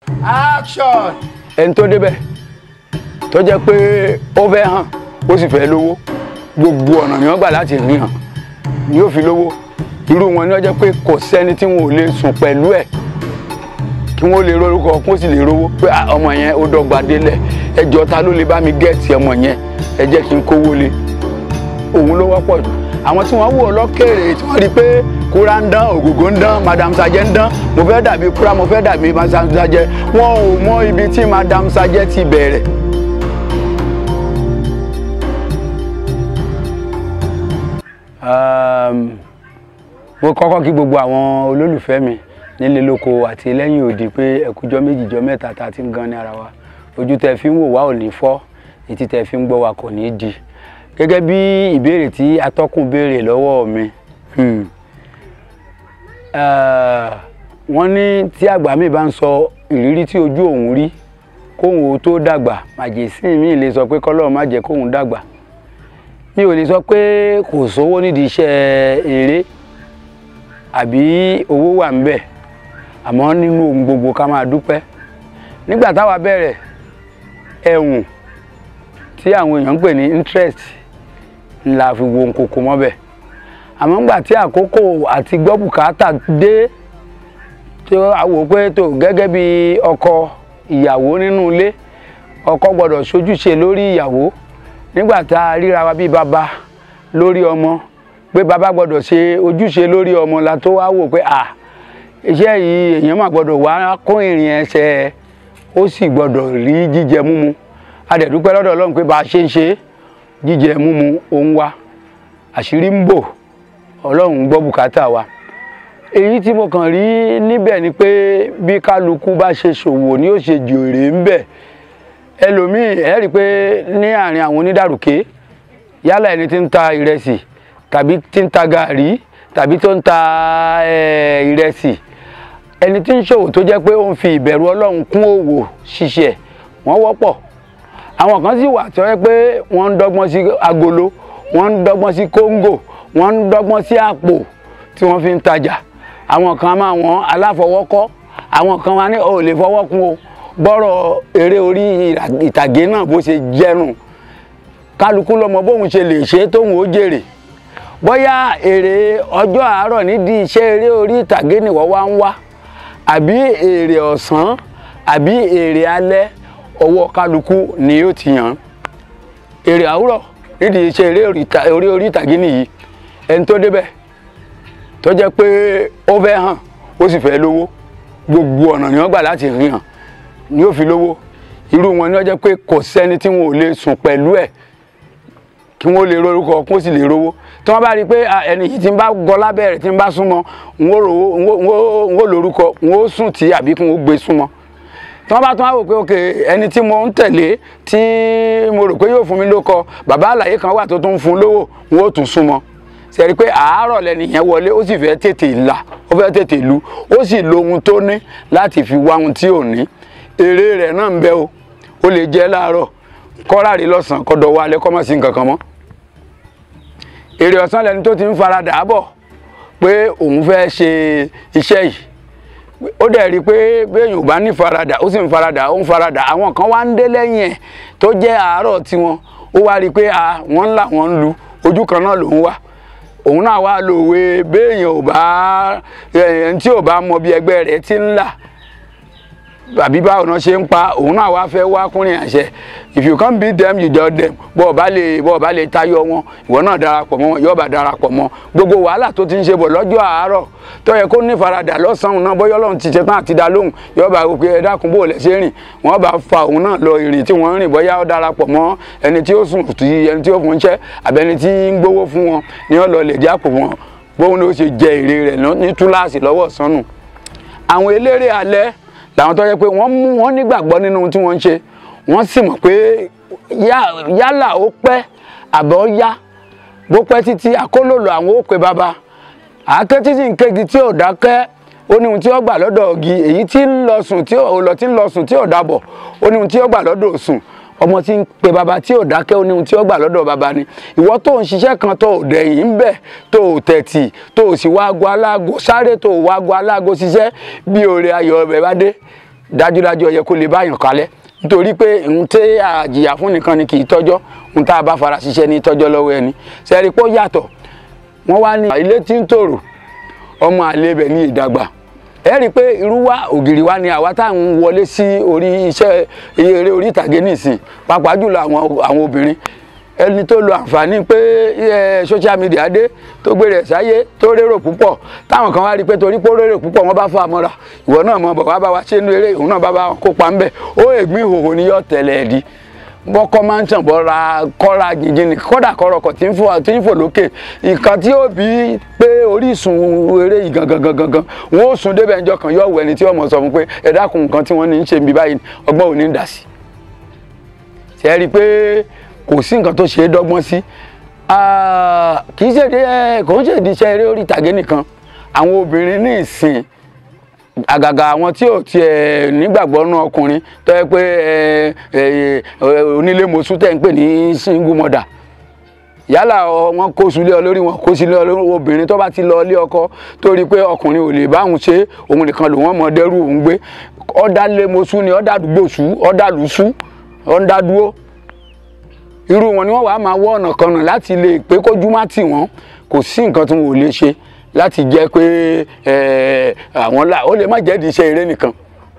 action. ẹni tó débẹ̀ tó jẹ́ pé ó fẹ́ hàn ó sì fẹ́ lówó gbogbo ọ̀nà ni wọ́n gbà láti rí hàn ni yóò fi lówó irú wọn ni wọ́n jẹ́ pé kò sẹ́ni tí wọn ò lè sùn pẹ̀lú ẹ̀ kí wọ́n lè rorúkọ kó sì lè rówó pé "Ah, ọmọ yẹn ó dọ́gba délẹ̀ ẹjọ́ ta ló lè bá mi gẹ́ẹ̀tì ọmọ yẹn ẹ jẹ́ kí n kówó lé òun ló wọ́pọ̀ jù àwọn tí wọ́n wò ó lọ́kèrè tí wọ́n rí i pé kúrá ń dán ògògó ń dán madam sajẹ ń dán mo fẹ́ dàbí kúrá mo fẹ́ dàbí madam sajẹ wọn ò mọ ibi tí madam sajẹ ti bẹ̀rẹ̀. Um, mo kọ́kọ́ kí gbogbo àwọn olólùfẹ́ mi nílé lóko àti lẹ́yìn òdì pé ẹ̀kújọ́ méjìjọ́ mẹ́ta tá a ti ń gan ní ara wa ojú tẹ fi ń wò wá ò ní fọ́ etí tẹ fi ń gbọ́ wa kò ní di gẹ́gẹ́ bí ìbéèrè tí atọ́kùn béèrè lọ́wọ́ mi hmm, eh, wọ́n ní tí àgbà mi bá ń sọ ìrírí tí ojú òun rí kóun ó tó dàgbà màjèsí mi lè sọ pé kọ́lọ́ọ̀ má jẹ́ kóun dàgbà mi ò lè sọ pé kò sówó nídìí iṣẹ́ eré àbí owó wà ń bẹ̀ àmọ́ nínú ohun gbogbo ká máa dúpẹ́ nígbà táwa bẹ̀rẹ̀ ẹ̀wùn tí àwọn èèyàn ń pè ní interest la fi wo nkoko mọ́bẹ̀ àmọ́ nígbà tí àkókò àti gbọ́ bùkátà dé tó a wò pé tó gẹ́gẹ́ bí ọkọ ìyàwó nínú ilé ọkọ gbọ́dọ̀ ṣojúṣe lórí ìyàwó nígbà tá a ríra wa bí bàbá lórí ọmọ pé bàbá gbọ́dọ̀ ṣe ojúṣe lórí ọmọ la tó wá wò pé à iṣẹ́ yìí èèyàn mà gbọ́dọ̀ wá kún ìrìn ẹsẹ̀ ó sì gbọ́dọ̀ rí jíjẹ múmu a dẹ̀ dúpẹ́ lọ́dọ̀ Ọlọ́run pé bá a ṣe ń ṣe jíjẹ múmu òun wa àṣírí ń bò Ọlọ́run gbọ́ bùkátà wa èyí tí mo kàn rí níbẹ̀ ni pé bí kálukú bá ṣe ṣòwò ni ó ṣe jèrè ń bẹ̀ ẹlòmíì ẹ rí i pé ní àárín àwọn onídàrúkẹ́ yálà ẹni tí ń ta ìrẹsì tàbí tí ń ta gàrí tàbí tó ń ta eh, ìrẹsì ẹni tí ń ṣòwò tó jẹ́ pé ó ń fi ìbẹ̀rù Ọlọ́run kún òwò ṣíṣe wọ́n wọ́pọ̀ àwọn kan sì wà tó yẹ pé wọ́n ń dọ́gbọ́n sí agolo wọ́n ń dọ́gbọ́n sí kóńgò wọ́n ń dọ́gbọ́n sí àpò tí wọ́n fi ń tajà àwọn kan máa wọ́n aláfọwọ́kọ́ àwọn kan wá ní ò lè fọwọ́ kún o bọ́rọ̀ eré orí ìtàgé náà bó ṣe jẹ́nu kálukú lọmọ bóun ṣe lè ṣe tóun ó jèrè bóyá èrè ọjọ́ àárọ̀ nídìí iṣẹ́ eré orí ìtàgé nìwọ wá ń wá àbí èrè ọ̀sán àbí èrè alẹ́ ọwọ́ kálukú ni yóò ti yàn èrè àwúrọ̀ nídìí iṣẹ́ eré orí orí ìtàgé nìyí ẹni tó débẹ̀ tó jẹ́ pé ó fẹ́ hàn ó sì fẹ́ lówó gbogbo ọ̀nà ni wọ́n gbà láti rí hàn ni ó fi lówó irú wọn ni wọ́n jẹ́ pé kò sẹ́ni tí wọn ò lè sùn pẹ̀lú ẹ̀ kí wọ́n lè rorúkọ kó sì lè rówó tí wọ́n bá rí i pé ẹni yìí tí ń bá gọ lábẹ́ rẹ̀ tí ń bá súnmọ́ n ó rówó n ó lórúkọ n ó sùn tí àbí kí n ó gbé súnmọ́ tí wọ́n bá tún wá wò pé ok ẹni tí mo ń tẹ̀lé tí mo rò pé yóò fún mi lóko bàbá àlàyé kan wà tó tún fún un lówó n ó tún súnmọ́ ṣe rí i pé àárọ̀ lẹ́nìyẹn wọlé ó sì fẹ́ tètè là ó fẹ́ tètè lu ó sì lo ohun tó ní láti fi wá ohun tí ò ní èrè rẹ̀ náà ń bẹ o ó lè jẹ́ láàárọ̀ kọ́ráàrí lọ́sàn-án kọ́dọ̀ wa alẹ́ kọ́ mọ̀ sí nǹkan kan mọ́ èrè ọ̀sán lẹni tó ti ń faradà bọ̀ pé òun fẹ́ ṣe iṣẹ́ yìí ó dẹ̀ rí i pé béèyàn ò bá ní faradà ó sì ń faradà ó ń faradà àwọn kan wá ń dé lẹ́yìn ẹ̀ tó jẹ́ àárọ̀ tiwọn ó wá rí i pé wọ́n ń là wọ́n ń lu ojú kan náà lòún wá òun náà wá lòwe béèyàn ò bá ẹni tí ò bá mọ bí ẹgbẹ́ rẹ̀ ti ń là àbí báwo náà ṣe ń pa òun náà wá fẹ́ wá kúnrin àṣẹ if you can't beat them you dodge them bọ́ ọba lè bọ́ ọba lè tayọ wọn ìwọ náà darapọ̀ mọ́ yọba darapọ̀ mọ́ gbogbo wàhálà tó ti ń ṣe bọ̀ lọ́jọ́ àárọ̀ tó yẹ kó ní faradà lọ́sàn-án náà bọ́yọ́ lọ́run ti ṣetán àti dá lóhùn yọba òkè ẹ dákun bò lẹ́ ṣe rìn wọ́n bá fa òun náà lọ ìrìn tí wọ́n ń rìn bọ́yá ó darapọ̀ mọ́ ẹni tí ó sùn tí ẹni tí ó fún iṣẹ́ àbẹ́ni tí ń gbowó fún wọn ni wọ́n lọ lè jápò wọn bóun ló ṣe jẹ èrè rẹ̀ ní túláàsì lọ́wọ́ sánù àwọn eléré alẹ́ làwọn tó yẹ pé wọ́n mú wọn nígbàgbọ́ nínú ohun tí wọ́n ń ṣe wọ́n sì mọ̀ pé yálà ó pẹ́ àbọ̀ yá bó pẹ́ títí akólòlò àwọn ó pe bàbá àáké títí nkégi tí ò dákẹ́ ó ní ohun tí ó gbà lọ́dọ̀ ọ̀gì èyí tí ń lọ sùn tí ò lọ tí ń lọ sùn tí ò dábọ̀ ó ní ohun tí ó gbà lọ́dọ̀ òsùn ọmọ tí ń pe bàbá tí ò dákẹ́ ó ní ohun tí ó gbà lọ́dọ̀ bàbá ni ìwọ tó ń ṣiṣẹ́ kan tó ò dẹ̀yìn ń bẹ̀ tó ò tẹ̀tì tó ò sì wá ago alágo sáré tó ò wá ago alágo ṣiṣẹ́ bí òrè ayọ̀ ọbẹ̀ bá dé dájúdájú ó yẹ kó lè báyàn kalẹ̀ nítorí pé ohun tí àjìyà fún nìkan ni kì í tọ́jọ́ ohun tá a bá fara ṣiṣẹ́ ní tọ́jọ́ lọ́wọ́ ẹni sẹ́rí pé ó yàtọ̀ wọ́n wá ní ilé tí ń tòrò ọmọ àlè ibẹ̀ ní ìdàgbà ẹ rí i pé irú wa ògiri wa ni àwa táwọn wọlé sí orí iṣẹ́ eré orí ìtàgé nìsín pàápàá jùlọ àwọn àwọn obìnrin ẹni tó lo àǹfààní pé social media dé tó gbé rẹ̀ sáyé tó rérò púpọ̀ táwọn kan wá rí i pé torí pé ó rérò púpọ̀ wọ́n bá fà á mọ́ra ìwọ náà mọ̀ bọ̀ wá bá wa ṣe inú eré òun náà bá bá wọn kópa ńbẹ̀ ó ègbín ìhòòhò ni yóò tẹ̀lé ẹ̀ di bọ́kọ́ máa ń tàn bọ́ra kọ́ra jìnjìn ní kọ́dà kọ́rọ̀kọ̀ tí ń fò tí ń fò lókè nǹkan tí ó bí pé orísun eré yìí gangan gangan gan wọn ó sùn débẹ̀ ẹjọ́ kan yóò wọ ẹni tí ọmọ sọ fún pé ẹ dákun nǹkan tí wọ́n ní í ṣe bí báyìí ọgbọ́n ò ní í dà sí. ṣe é rí i pé kò sí nǹkan tó ṣe é dọ́gbọ́n sí kì í ṣèdí kò ń ṣèdí iṣẹ́ eré orí ìtàgé nìkan àwọn obìnrin ní ìsìn àgàgà àwọn tí ò tiẹ̀ nígbàgbọ́ nú ọkùnrin tó yẹ pé onílé mosú tẹ̀ ń pè ní single mother yálà wọn kó sulé ọ lórí wọn kó sulé ọ lórí obìnrin tó bá ti lọ ilé ọkọ tó rí i pé ọkùnrin ò lè bá òun ṣe òun nìkan lòun ọmọ dẹrù òun gbé ọ̀dà lé mosú ni ọ̀dà àdúgbò sú ọ̀dà lùsú ọ̀dà dúró irú wọn ni wọn wàá máa wọ ọ̀nà kan nà láti lè pé kójú má tì wọ́n kò sí nǹkan tí wọn ò lè ṣe láti jẹ́ pé àwọn là ó lè má jẹ́ di iṣẹ́ eré nìkan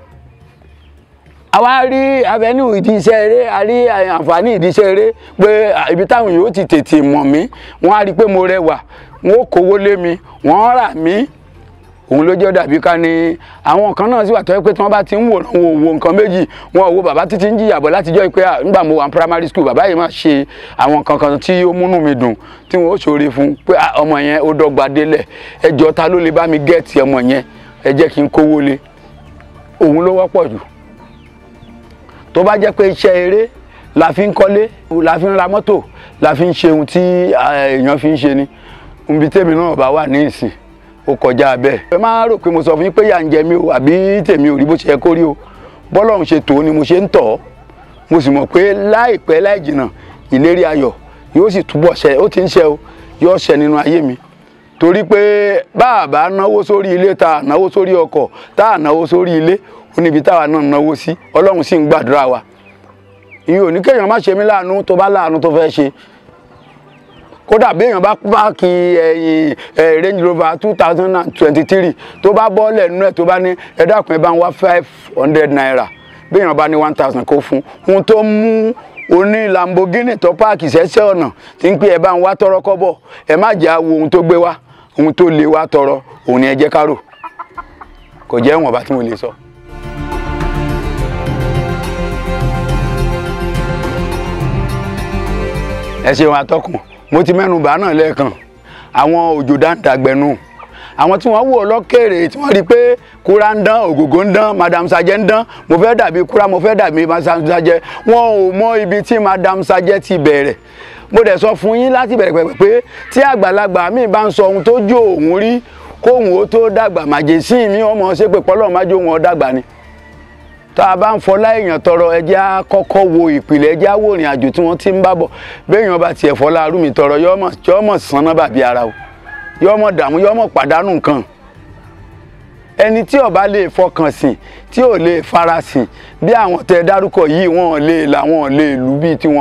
àwa rí avenue ìdí iṣẹ́ eré a rí àǹfààní ìdí iṣẹ́ eré pé ibi táwọn yóò ti tètè mọ̀ mí wọ́n á rí i pé mo rẹwà wọ́n ó kówó lé mi wọ́n rà mí òun ló jẹ́ dàbí ká ní àwọn kan náà sì wà tó yẹ pé tí wọ́n bá ti ń wò náà wo nǹkan méjì wọn ò wo bàbá títí ń jìyà bọ̀ látijọ́ pé nígbà mo wà ní primary school bàbá yìí máa ṣe àwọn kankan tí ó múnú mi dùn tí wọn ó ṣòro fún pé ọmọ yẹn ó dọ́gba délẹ̀ ẹjọ́ ta ló lè bá mi gẹ́ẹ̀tì ọmọ yẹn ẹ jẹ́ kí n kówó lé òun ló wọ́pọ̀ jù tó bá jẹ́ pé iṣẹ́ eré la fi ń kọ́lé la fi ń ra mọ́tò la fi ń ṣe ohun tí èèyàn fi ń ṣe ni níbi tèmi náà bá wà ní ìsìn ó kọjá bẹ́ẹ̀. ẹ máa rò pé mo sọ fún yín pé yà ń jẹ mí o àbí tèmi ò rí bó ṣe yẹ kó rí o bọ́lọ́run ṣe tò ó ni mo ṣe ń tọ̀ ọ́ mo sì mọ̀ pé láìpẹ́ láì jìnnà ìlérí ayọ̀ yóò sì túbọ̀ ṣẹ ó ti ń ṣẹ o yóò ṣẹ nínú ayé mi torí pé báàbá náwó sórí ilé tá a náwó sórí ọkọ̀ tá a náwó sórí ilé ó níbi táwa náà náwó sí ọlọ́run sì ń gbàdúrà wa ìyẹn ò ní kéèyàn má ṣe mí láàánú tó bá láàánú tó fẹ́ ṣe kódà béèyàn bá páàkì ẹ̀yìn range rover two thousand and twenty-three tó bá bọ́ọ̀lẹ̀ nínú ẹ̀ tó bá ní ẹ dákun ẹ bá ń wá five hundred naira béèyàn bá ní one thousand kó fún un tó mú oní lamborghini tó páàkì sẹ́sẹ́ ọ̀nà tí ń pè ẹ bá ń wá tọrọ kọ́bọ̀ ẹ má jẹ́ àwo ohun tó gbé wá ohun tó lè wá tọrọ òun ni ẹ jẹ́ ká rò kò jẹ́ ìwọ̀nba tí mo lè sọ. ẹ ṣeun atọ́kùn mo ti mẹ́nu bà náà lẹ́ẹ̀kan àwọn òjò dáńtàgbẹ̀nù àwọn tí wọ́n wò lọ́kèrè tí wọ́n rí i pé kúra ń dán ògògó ń dán madam sajẹ ń dán mo fẹ́ dàbí kúra mo fẹ́ dàbí madam sajẹ wọn ò mọ ibi tí madam sajẹ ti bẹ̀rẹ̀ mo dẹ̀ sọ fún yín láti bẹ̀rẹ̀ pẹ̀pẹ̀ pé tí àgbàlagbà mi bá ń sọ ohun tó jó òun rí kóhun ó tó dàgbà màjèsí mi ọmọ ṣe pé pọ́lọ́ má jó wọn dàgbà ni tá a bá ń fọlá èèyàn tọrọ ẹjẹ́ á kọ́kọ́ wo ìpìlẹ̀ ẹjẹ́ á wò ìrìn àjò tí wọ́n ti ń bá bọ̀ béèyàn bá tiẹ̀ fọlá arúmi tọrọ yọ́mọ̀ sanná bàbí ara o yọ́mọ̀ dààmú yọ́mọ̀ pàdánù nǹkan ẹni tí ó bá lè fọkàn sìn tí ò lè farasìn bí àwọn tẹ dárúkọ yìí wọn lè là wọn lè lù bíi tiwọn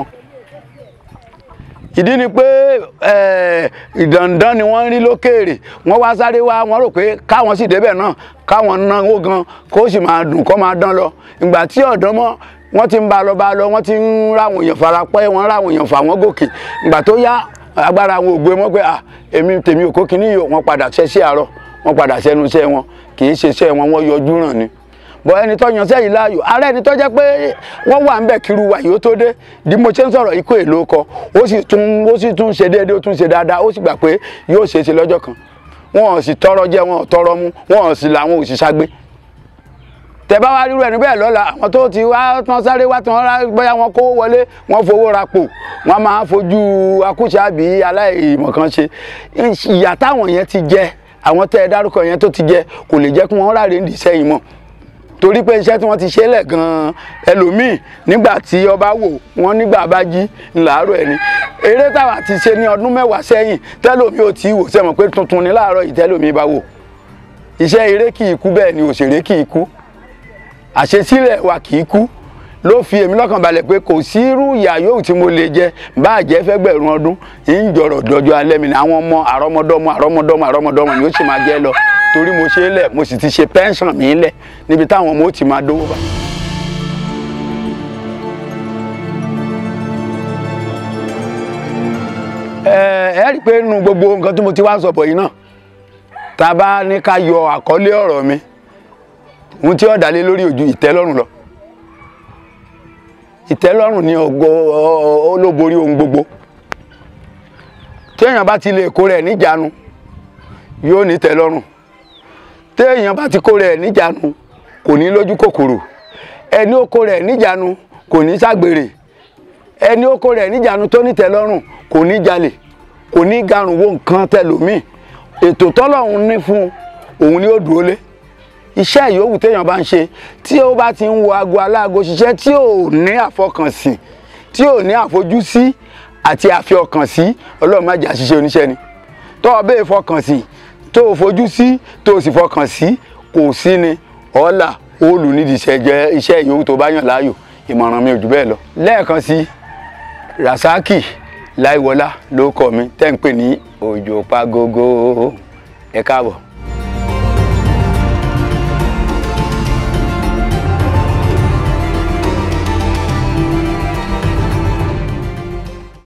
ìdí ni pé ìdàndán ni wọ́n rí lókèèrè wọ́n wá sáré wá wọ́n rò pé káwọn sì débẹ̀ náà káwọn náwó gan kó sì máa dùn kó máa dán lọ ìgbà tí ọ̀dọ́ mọ́ wọ́n ti ń bá lọ bá lọ wọ́n ti ń ráwọn èèyàn fara pẹ́ wọ́n ráwọn èèyàn fà wọ́n gòkè ìgbà tó yá agbára àwọn ògbé mọ́ pé à èmi tèmi ò kó kíní yìí wọ́n padà ṣẹ́ sí àárọ̀ wọ́n padà sẹ́nu iṣẹ́ wọn kì í ṣe iṣẹ́ wọn wọ́n yọjú ràn ni bọ ẹni tó yan sẹ́yìn láàyò ààrẹ ẹni tó jẹ́ pé wọ́n wà ń bẹ̀ kiri wa yìí ó tó dé bí mo ṣe ń sọ̀rọ̀ ikú èlò kọ ó sì tún ó sì tún ṣe déédéé ó tún ṣe dáadáa ó sì gbà pé yóò ṣe é ṣe lọ́jọ́ kan wọn ò sì tọrọ jẹ wọn ò tọrọ mu wọn ò sì làwọn ò sì ṣàgbé tẹ bá wá rírú ẹni bẹ́ẹ̀ lọ́la àwọn tó ti wá tán sáré wá tán rá bóyá wọn kó wọlé wọn fowó ra pò wọn máa fojú akúṣàbí aláìmọ̀ kan ṣe ìyà táwọn yẹn ti jẹ àwọn tẹ ẹ dárúkọ yẹn tó ti jẹ kò lè jẹ́ kí wọ́n ráre ń dìṣẹ́ yìí mọ́ torí pé iṣẹ́ tí wọ́n ti ṣe lẹ̀ gan-an ẹlòmíì nígbà tí ọba wò wọ́n nígbà bá jí ńláàárọ̀ ẹni eré táwa ti ṣe ní ọdún mẹ́wàá sẹ́yìn tẹ́lòmíì ò tí ì wò sẹ́mọ̀ pé tuntun ní láàárọ̀ yìí tẹ́lòmíì bá wò iṣẹ́ eré kì í kú bẹ́ẹ̀ ni òṣèré kì í kú àṣesílẹ̀ wa kì í kú ló fi èmi lọ́kàn balẹ̀ pé kò sí irú ìyà yòówù tí mo lè jẹ bá jẹ́ fẹ́gbẹ̀rún ọdún ń jọrọ̀ dọjọ́ alẹ́ mi ni àwọn ọmọ àrọ́mọdọ́mọ àrọ́mọdọ́mọ àrọ́mọdọ́mọ ni ó sì máa jẹ́ lọ torí mo ṣe é lẹ̀ mo sì ti ṣe pẹ́ńsàn mi lẹ̀ níbi táwọn ọmọ ó ti máa dówó bá. ẹ ẹ rí i pé nínú gbogbo nǹkan tí mo ti wá sọ bọ̀ yìí náà tá a bá ní ká yọ àkọlé ọ̀rọ̀ mi ohun tí ó dá lé lórí ojú ìtẹ́lọ́rùn lọ ìtẹ́lọ́rùn ni ògo olóborí ohun gbogbo téèyàn bá ti lè kó rẹ̀ níjàánu yóò ní tẹ́lọ́rùn téèyàn bá ti kó rẹ̀ níjàánu kò ní lójú kòkòrò ẹni ó kó rẹ̀ níjàánu kò ní ságbèrè ẹni ó kó rẹ̀ níjàánu tó ní tẹ́lọ́rùn kò ní jalè kò ní garùn wo nǹkan tẹlòmíì ètò tọ́lọ́run ní fún òun ni ó dúró lé iṣẹ́ ìyówù téèyàn bá ń ṣe tí ó bá ti ń wo aago aláago ṣiṣẹ́ tí ò ní àfọkànsìn tí ò ní àfojúsí àti àfiọkànsí ọlọ́run má jà ṣiṣẹ́ oníṣẹ́ ni tó o bẹ́ẹ̀ fọkànsìn tó o fojú sí tó o sì fọkàn sí kò sí ni ọ̀la òòlù nídìí iṣẹ́ iṣẹ́ ìyówù tó bá yàn láàyò ìmọ̀ràn mi ò jù bẹ́ẹ̀ lọ lẹ́ẹ̀kan sí rasaki láìwọlá ló kọ mi tẹ́ ń pè ní òjò pagogo ẹ káàbọ̀.